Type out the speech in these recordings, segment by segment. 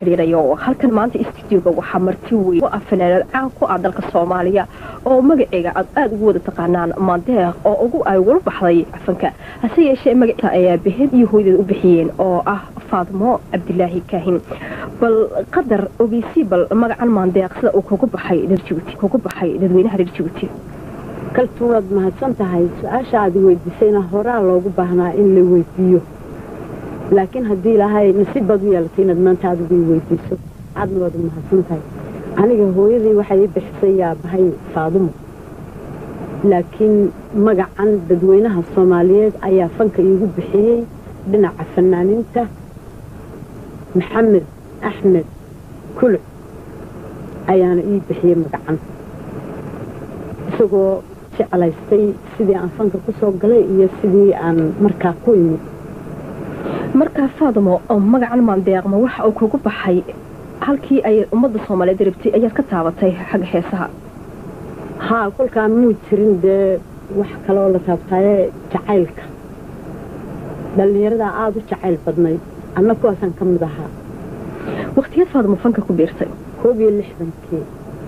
xiriirayo halkan maanta istudioga waxaa marti weyn ah fanaanad caan ku ah dalka soomaaliya oo magaceega aad aada ugu wada taqaanaan maandeeq oo ugu ay wala baxday cafanka hase yeeshee magaciisa ayaa behen iyo hooydeed u bixiyeen oo ah faadmo cabdilaahi kaahin bal qadar ogeysi bal magacan maandeeq sida uu kugu baxay reer jibuuti kugu baxay dadweynaha reer jibuuti kaltuun waad mahadsan tahay su-aasha aad weydiisayna horaa loogu baahnaa in la weydiiyo laakiin haddii ilaahay nasiib baad u yeelatay inaad maanta adigu i weydiiso aadna waad u mahadsan tahay aniga hooyadii waxay ii bixisay yaabahay faadumo laakiin magacan dadweynaha soomaaliyeed ayaa fanka iigu bixiyey dhinaca fanaaninta maxamed axmed kuluc ayaana ii bixiyey magacan isagoo jeclaystay sidii aan fanka ku soo galay iyo sidii aan markaa ku imid markaa faadamo oo magacan maandeeqma waxa uu kugu baxay halkii ay ummadda soomaaliyeed rabtay ayaad ka taabatay xagga heesaha haa kolkaa muu jirin dee wax kaleoo la taabtaaye jacaylka dhallinyaradaa aada u jacayl badnayd anna kuwaasaan ka mid ahaa wakhtigeed faadamo fanka ku biirtay koob iyo lixdankii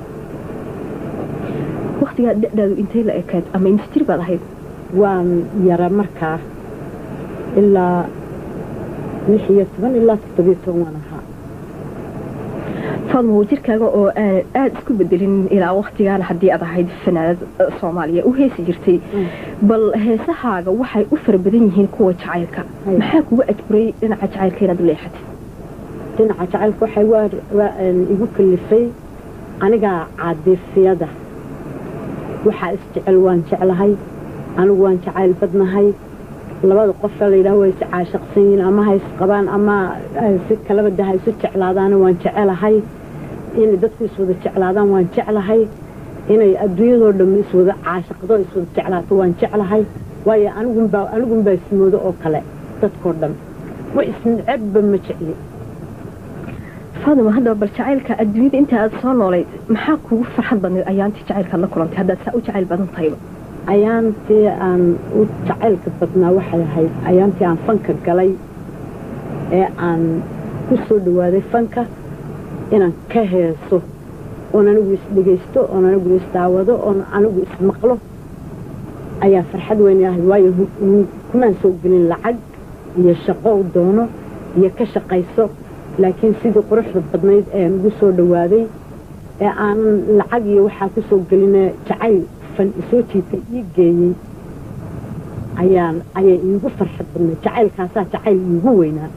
wakhtigaa dhadaadu intay la ekayd ama imsjir baad ahayd waan yara markaa ilaa lix iyo toban ilaa toddobiyo toban waan ahaa faadmo jirkaaga oo aan aada isku bedelin ilaa wakhtigaana haddii aad ahayd fanaanad soomaaliya u heesi jirtay bal heesahaaga waxay u fara badan yihiin kuwa jacaylka maxaa kugu ajburay dhinaca jacaylka inaad u leexatay dhinaca jacaylka waxay igu kalifay anigaa caadiifiyada waxaa isjecel waan jeclahay anigu waan jacayl badnahay labada qofka layidhaah way is caashaqsan yihiin ama ha isqabaan ama si kalabada ha isu jeclaadaana waan jecelahay inay dadku iswada jeclaadaan waan jeclahay inay adduunyadoo dhammi iswada caashaqdo iswada jeclaato waan jeclahay waayo anigunbaa anigunbaa ismoodo oo kale dadkoo dhan way isnecebba ma jecli faadima haddaba bal jacaylka adduunyada inta aad soo noolayd maxaa kugu farxad badnayd ayaantii jacaylkaad la kulantay haddaad saa u jacayl badan tahayba ayaantii aan u jacaylka badnaa waxay ahayd ayaantii aan fanka galay ee aan ku soo dhawaaday fanka inaan ka heeso oon anigu isdhegaysto oon anigu isdaawado oon anigu ismaqlo ayaa farxad weyn ahayd waayo kumaan soo gelin lacag iyo shaqo u doono iyo ka shaqayso laakiin sidii quruxda badnayd ee ugu soo dhawaaday ee aanan lacag iyo waxaa ku soo geline jacayl fan isoo jiitay ii geeyey ayaan ayay iigu farxad badnayd jacaylkaasaa jacayl iigu weynaa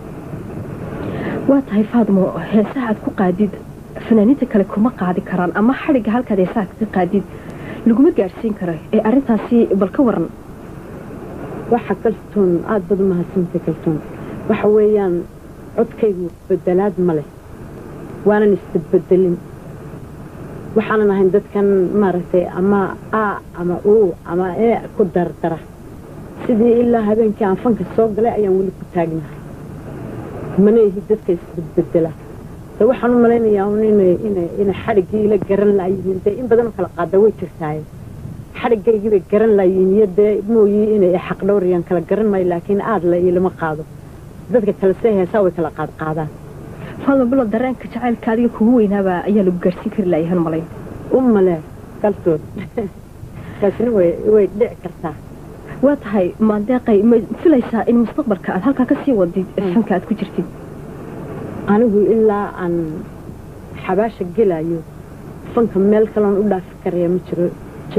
waa tahay faadmo heesaha aad ku qaadid fanaaniinta kale kuma qaadi karaan ama xadhigga halkaad heesaha kaga qaadid laguma gaadhsiin kara ee arrintaasi bal ka waran waxa kaltoon aada bad u mahadsantay kaltoon waxa weeyaan codkaygu bedelaad ma leh waanan isbedbedelin waxaanan ahayn dadkan maaragtay ama a ama u ama ee ku dardara sidii ilaa habeenkii aan fanka soo galay ayaan weli ku taagnahay mana ihi dadka isbedbedela de waxaan u malaynayaa un inay xadhiggii ila garan laayihiin dee in badanoo kala qaada way jirtaaye xadhiggaygii bay garan laayihiin iyo dee mooyii inay xaqdhowrayaan kala garan maayo laakiin aada la ilama qaado dadka kale see heesaa way kala qaad qaadaan faadma bilo dareenka jacaylka adiga kugu weynaaba ayaa lagu gaadhsiin kari laayahan malayn u malee kaltood taasina way dhici kartaa waa tahay maandeeqay ma filaysaa in mustaqbalka aad halkaa ka sii wadid fanka aad ku jirtid anigu ilaa aan xabaasha gelayo fanka meel kaloon u dhaafi karaya ma jiro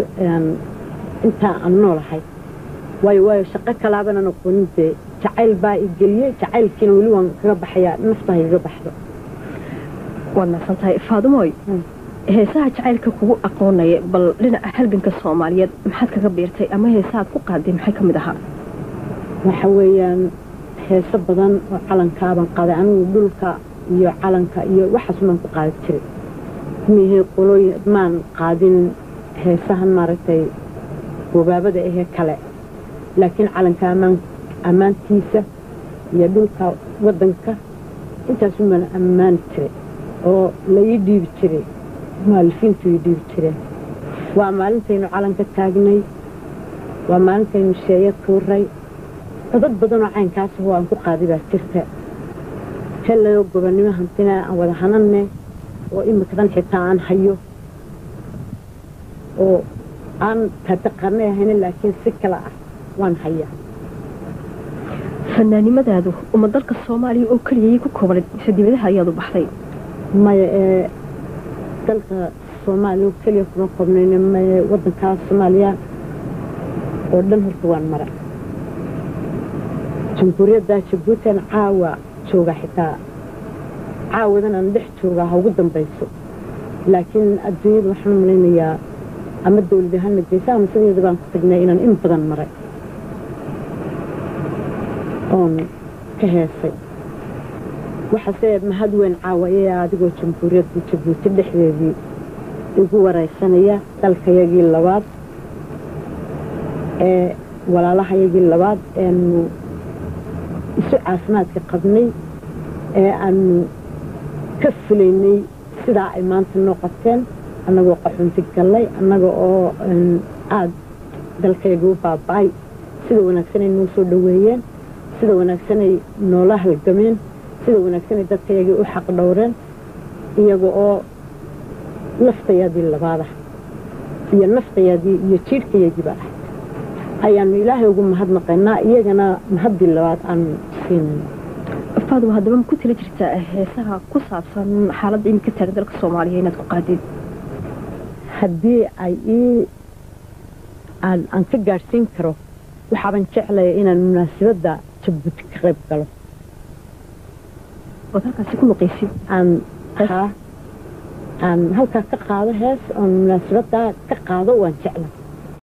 intaa aan noolahay waayo waayo shaqo kalaabanan aqoonin dee jacayl baa i geliyey jacaylkiina weli waan kaga baxayaa naftaha igaga baxdo waad maasan tahay faadumooy heesaha jacaylka kugu aqoonaya bal dhinaca halganka soomaaliyeed maxaad kaga biirtay ama heesahaad ku qaaday maxay ka mid ahaa waxa weeyaan heeso badan oo calankaabaan qaaday anigu dhulka iyo calanka iyo waxaas maan ku qaadi jiray mihii qolooyin maan qaadin heesahan maaragtay wabaabada ahee kale laakiin calanka ammaan ammaantiisa iyo dhulka waddanka intaasumaan ammaani jiray oo la ii dhiibi jiray mu'alifiintu ii dhiibi jireen waa maalintaynu calanka taagnay waa maalintaynu sheeyo tuuray codad badanoo caynkaas oo aan ku qaaday baa jirta helayo gobonnimo hantina aan wada hananne oo imikadan xitaa aan hayo oo aan tadaqanay ahayna laakiin si kale ah waan hayaa fanaanimadaadu uma dalka soomaaliya oo keliyayay ku koobnayd mise dibadaha ayaad u baxday maya ee dalka soomaaliya keliya kuma koobnayna maye waddankaa soomaaliya oo dhan horta waan mara jamhuuriyadda jabuutan caawa jooga xitaa caawadan aan dhex joogaa ha ugu dambayso laakiin adduunyada waxaan u malaynayaa ama dawlad ahaanna geysa ama sideeda baan ku tagnay inaan in badan maray oon ka heesay waxaase mahad weyn caawa ee adigoo jamhuuriyadda jabuuti dhexdeedii igu waraysanaya dalkayagii labaad ee walaalahayagii labaad eanu isu caafimaadka qabnay ee aanu ka fulaynay sidaa ay maanta noo qabteen annagoo qaxunti gallay annaga oo aada dalkayga u baaba-ay sida wanaagsanay noo soo dhoweeyeen sida wanaagsanay noola halgameen sida wanaagsanay dadkayagii u xaq dhowreen iyaga oo laftayaadii labaadah iyo naftayaadii iyo jiirhkayagiiba ah ayaanu ilaahay ugu mahadnaqaynaa iyagana mahaddii labaad aanu siinayno faaduma haddaba ma ku tala jirtaa heesaha ku saabsan xaaladda iminka taagan dalka soomaaliya inaad ku qaadid haddii ay ii aan aan ka gaadhsiin karo waxaaban jeclaya inaan munaasabadda jabuuti ka qayb galo ood halkaasi ku luqaysid aan haa aan halkaa ka qaado hees oon munaasabaddaa ka qaado waan jeclay